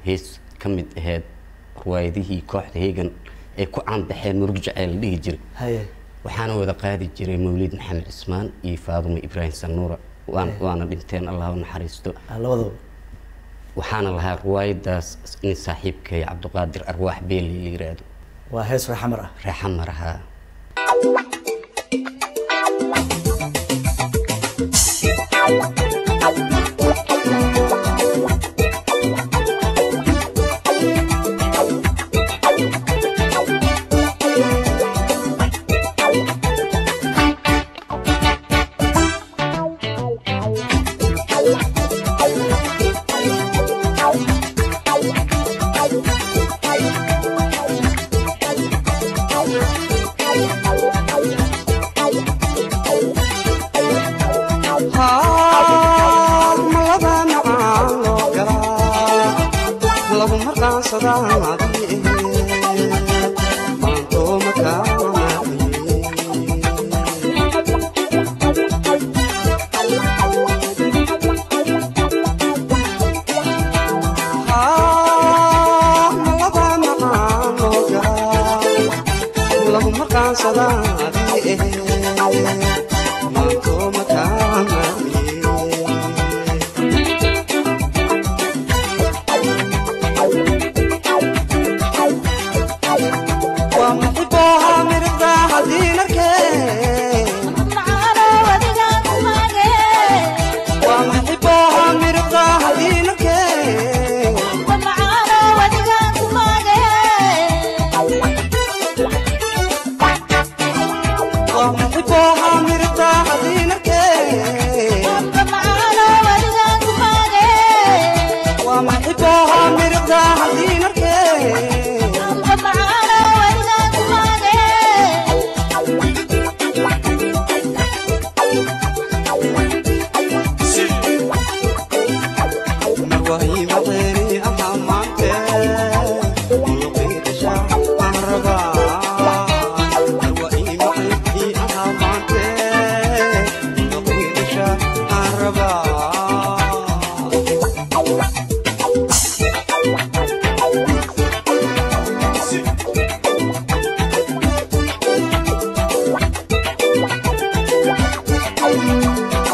hees ka mid ahayd riwaayadihii kooxda heegan ay ku caanbaxeen murug jaceyl la dhihi jiray haye waxaana wada qaadi jiray mawlid maxamed cismaan iyo faadumo ibraahim sanuura waan waana dhinteen allah u naxariisto ah, labadaba waxaana lahaa riwaayadaas nin saaxiibkay cabdiqaadir arwaax beeli la yiraahdo waa hees reexamar ah reexa marahaa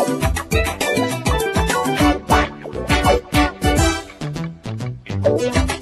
Thank you.